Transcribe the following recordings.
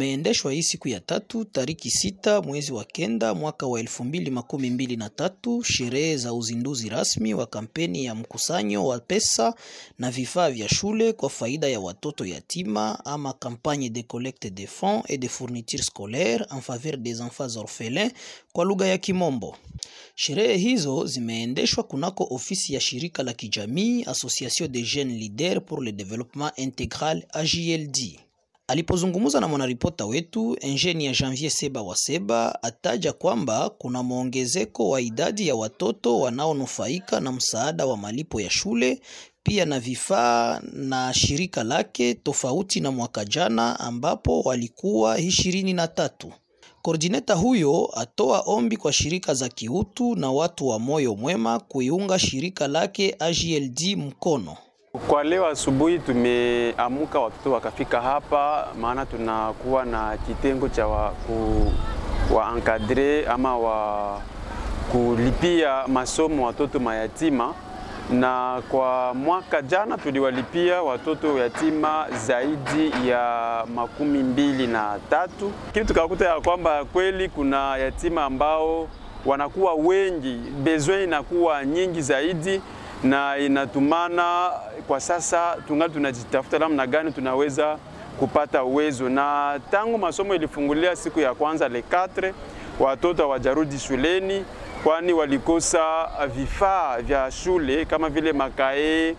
kumeendeshwa hii siku ya tatu tariki sita mwezi wa kenda mwaka wa elfu mbili makumi mbili na tatu sherehe za uzinduzi rasmi wa kampeni ya mkusanyo wa pesa na vifaa vya shule kwa faida ya watoto yatima ama campagne de collecte de fonds et de fournitures scolaires en faveur des enfants orphelins kwa lugha ya Kimombo. Sherehe hizo zimeendeshwa kunako ofisi ya shirika la kijamii Association des Jeunes Leaders pour le Développement Intégral AJLD. Alipozungumza na mwanaripota wetu Engineer Janvier Seba wa Seba ataja kwamba kuna mwongezeko wa idadi ya watoto wanaonufaika na msaada wa malipo ya shule pia na vifaa na shirika lake tofauti na mwaka jana ambapo walikuwa ishirini na tatu. Koordineta huyo atoa ombi kwa shirika za kiutu na watu wa moyo mwema kuiunga shirika lake AJLD mkono. Kwa leo asubuhi tumeamuka watoto wakafika hapa, maana tunakuwa na kitengo cha wa, ku, wa encadre ama wa kulipia masomo watoto mayatima, na kwa mwaka jana tuliwalipia watoto yatima zaidi ya makumi mbili na tatu, lakini tukakuta ya kwamba kweli kuna yatima ambao wanakuwa wengi, besoin inakuwa nyingi zaidi na inatumana kwa sasa tungali tunajitafuta namna gani tunaweza kupata uwezo. Na tangu masomo ilifungulia siku ya kwanza le 4 watoto hawajarudi shuleni, kwani walikosa vifaa vya shule kama vile makae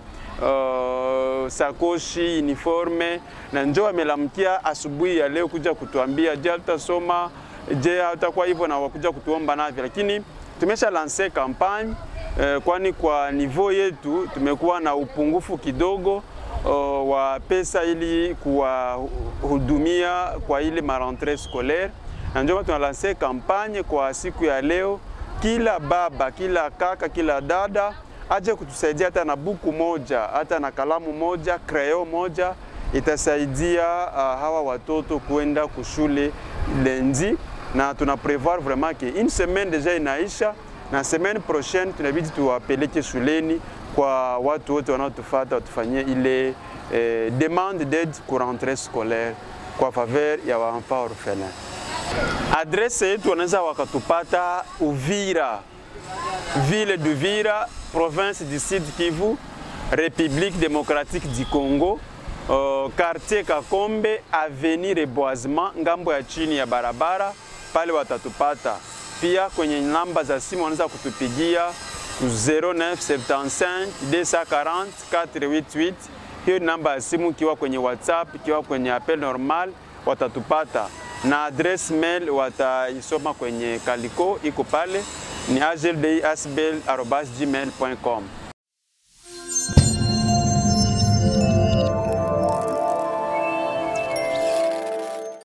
uh, sakoshi, uniforme, na njoo amelamkia asubuhi ya leo kuja kutuambia je, tutasoma je, hatakuwa hivyo, na wakuja kutuomba navyo, lakini tumesha lanse kampanye eh, kwani kwa nivo yetu tumekuwa na upungufu kidogo uh, wa pesa ili kuwahudumia kwa ile marentre scolaire, na ndio tunalanse kampanye kwa siku ya leo, kila baba, kila kaka, kila dada aje kutusaidia hata na buku moja, hata na kalamu moja, crayon moja itasaidia uh, hawa watoto kwenda kushule lendi, na tuna prevoir vraiment que une semaine deja inaisha na semaine prochaine tunabidi tuwapeleke shuleni kwa watu wote wanaotufuata watufanyie ile eh, demande d'aide pour rentrée scolaire kwa faveur ya waenfant orphelin. Adresse yetu wanaweza wakatupata Uvira, ville d'Uvira, province du Sud Kivu, République démocratique du Congo, uh, quartier Kakombe, avenue Reboisement, ngambo ya chini ya barabara, pale watatupata pia kwenye namba za simu wanaweza kutupigia 0975 240 488. Hiyo ni namba ya simu, ikiwa kwenye WhatsApp, ikiwa kwenye appel normal watatupata, na address mail wataisoma kwenye kaliko iko pale, ni agldi@gmail.com.